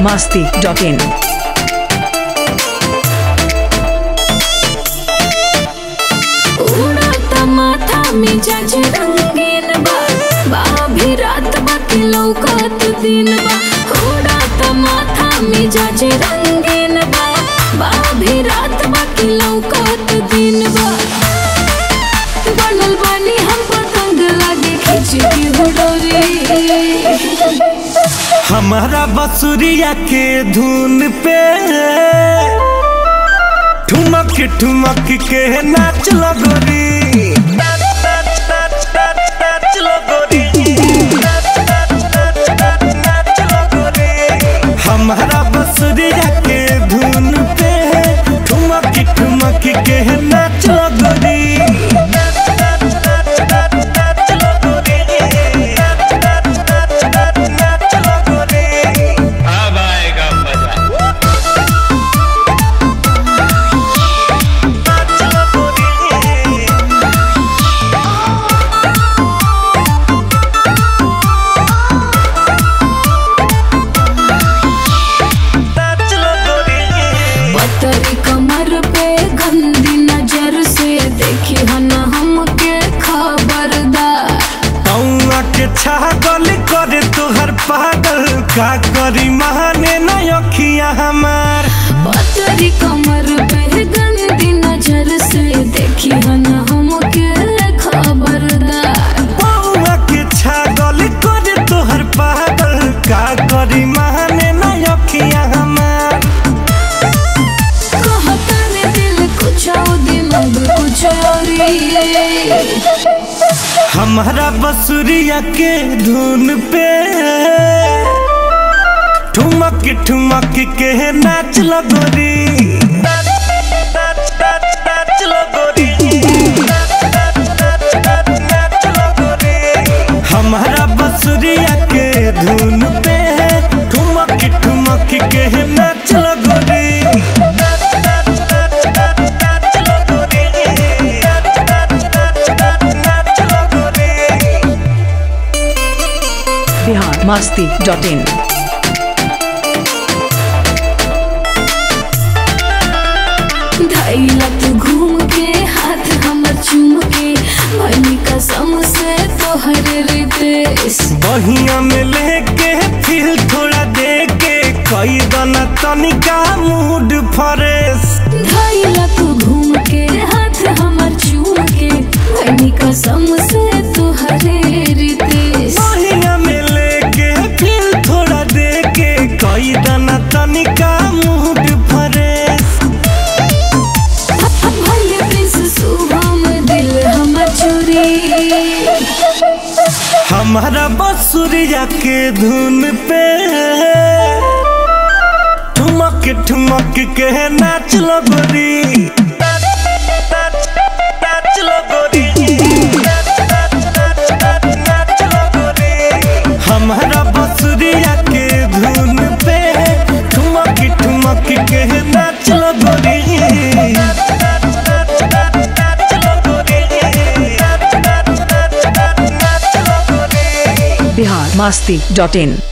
masti.in. उड़त माथा मिजाज रंगीन बा बाभी रात बाकी लौकत दिन बा उड़त माथा मिजाज रंगीन बा बाभी रात बाकी लौकत दिन बा बनल बानी हम पतंग लागे खींच की हुडोरी हमारा बसुरिया के धुन पे ठुमक ठुमक के नाच लगोरी हमारा बसुरिया के धुन पे ठुमक ठुमक के नाच लगोरी अब आएगा मजा पतरी कमर पे गंदी नजर से देखी हन हमके खबरदार पौआ के छागल करे तोहर पागल का करी महाने न अखिया हमार पतरी कमर पे गंदी नजर से देखी हन हमके खबरदार पौआ के छागल करे तोहर पागल का करी महाने न अखिया हमार कहता ने दिल कुछ और दिमाग कुछ और ही। हमारा बसुरिया के धुन पे ठुमक ठुमक के नाच लगोरी हमारा बसुरिया के धुन पे ठुमक ठुमक के नाच लगोरी Bihar masti.in. धैला तू घूम के हाथ हमर चूम के भनी कसम से तोहर रितेश बहिया में लेके फिर थोड़ा दे के कई दना तनिका मूड फ्रेश धैला तू घूम के हाथ हमर चूम के भनी कसम से तोहर रितेश बहिया में लेके फिर थोड़ा दे के कई दना तनिका मूड फ्रेश भले प्रिंस शुभम दिल हमर चोरी हमारा बसुरिया के धुन पे ठुमक ठुमक के नाच लगोरी हमारा बसुरिया के धुन पे ठुमक ठुमक के नाच लगोरी Bihar masti.in.